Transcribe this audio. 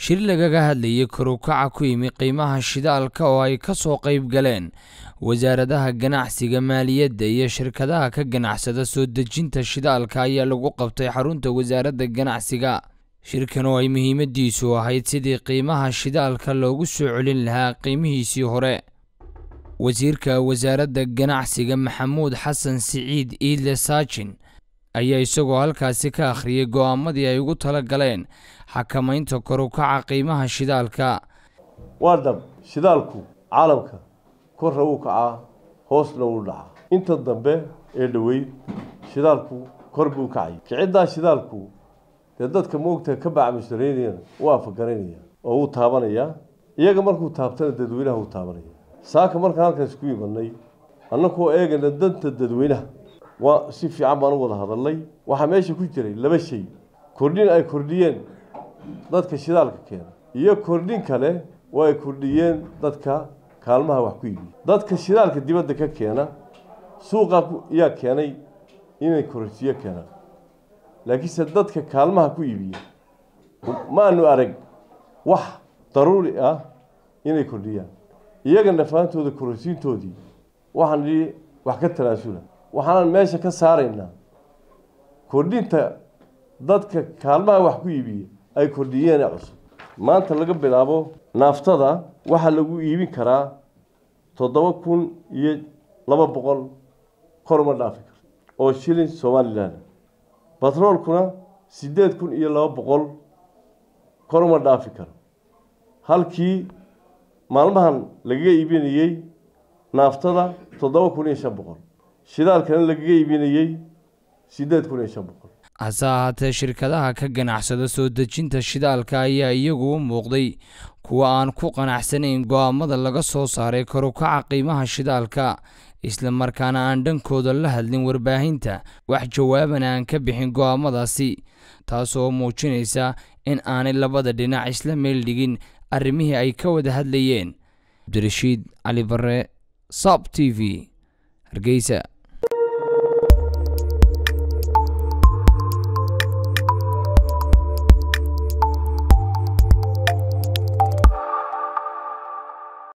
shir lagaga hadlayay korukaca ku yimi qiimaha shidaalka oo ay ka soo qayb galeen wasaaradaha ganacsiga maaliyadda iyo shirkadaha ka ganacsada soo dejinta shidaalka ayaa lagu qabtay xarunta wasaaradda ganacsiga shirkan oo ay muhiimadiisu ahayd sidii qiimaha shidaalka loogu soo celin lahaa qiimihiisii hore wasiirka wasaaradda ganacsiga maxamuud xasan siciid iidle saajin ayaa isagoo halkaasi ka akhriyay go'aamadii ay ugu tala galeen xakamaynta korukaca qiimaha shidaalka waa dhab shidaalku caalamka korra wuu kacaa hoosna wuu dhacaa inta dambe ee dhoweyd shidaalku kor buu kacay kiciddaa shidaalku dee dadka moogta ka bacmushareynayana wuu afagaranaya oo wuu taabanayaa iyaga markuu taabtana dadweynaha wuu taabanaya saaka markaan halkan isku imanay annakoo eegana danta dadweynaha waa si fiican baan u wada hadalnay waxaa meesha ku jiray laba shay kordhin ay kordhiyeen dadka shidaalka keena iyo kordhin kale oo ay kordhiyeen dadka kaalmaha wax ku iibiya dadka shidaalka dibadda ka keena suuqa yaa keenay inay kororsiyo keenaan laakiinse dadka kaalmaha ku iibiya maanu arag wax daruuri ah inay kordhiyaan iyaga nafaantooda kororsiintoodii waxaan idhi wax ka tanaasula waxaanan meesha ka saaraynaa kordhinta dadka kaalmaha wax ku iibiya ay kordhiyeen cusub maanta laga bilaabo naaftada waxaa lagu iibin karaa toddoba kun iyo laba boqol kor uma dhaafi karto oo shilin somalilan batroolkuna siddeed kun iyo laba boqol kor uma dhaafi karo halkii maalmahan lagaga iibinayey naaftada toddoba kun iyo shan boqol shidaalkana lagaga iibinayey siddeed kun iyo shan boqol hase ahaatee shirkadaha ka ganacsada soo dejinta shidaalka ayaa iyagu u muuqday kuwa aan ku qanacsanayn go'aamada laga soo saaray korukaca qiimaha shidaalka isla markaana aan dhankooda la hadlin warbaahinta wax jawaabana aan ka bixin go'aamadaasi taasoo muujinaysa in aanay labada dhinac isla meel dhigin arrimihii ay ka wada hadlayeen cabdirashiid cali barre sab t v hargeysa